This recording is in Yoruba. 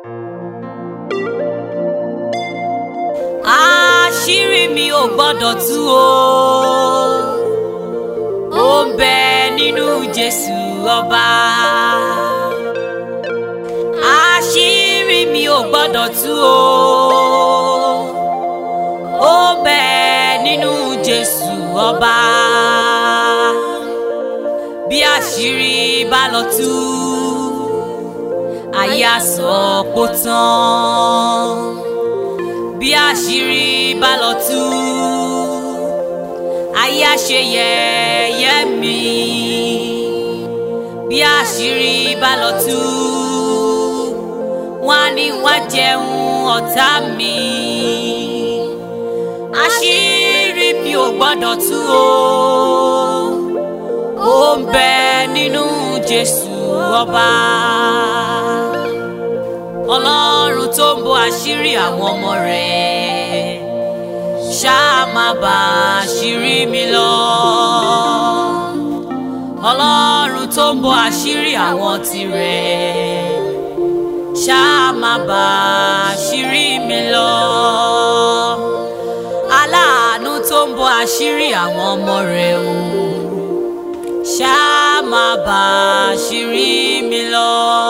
àṣírí mi ò gbọ́dọ̀ tú o ó ń bẹ nínú Jésù ọba àṣírí mi ò gbọ́dọ̀ tú o ó ń bẹ nínú Jésù ọba bí àṣírí bá lọ tú ayé á sọ pó tán bí àṣírí bá lọ tú ayé á ṣe yẹ̀yẹ́ mi bí àṣírí bá lọ tú wọ́n á ní wá jẹun ọ̀tá mi àṣírí mi ò gbọ́dọ̀ tú o ó ń bẹ nínú Jésù ọba ọlọ́run tó ń bo àṣírí àwọn ọmọ rẹ̀ ṣáà má bà àṣírí mi lọ ọlọ́run tó ń bo àṣírí àwọn tirẹ̀ ṣáà má bà àṣírí mi lọ aláàánú tó ń bo àṣírí àwọn ọmọ rẹ̀ o ṣáà má bà àṣírí mi lọ.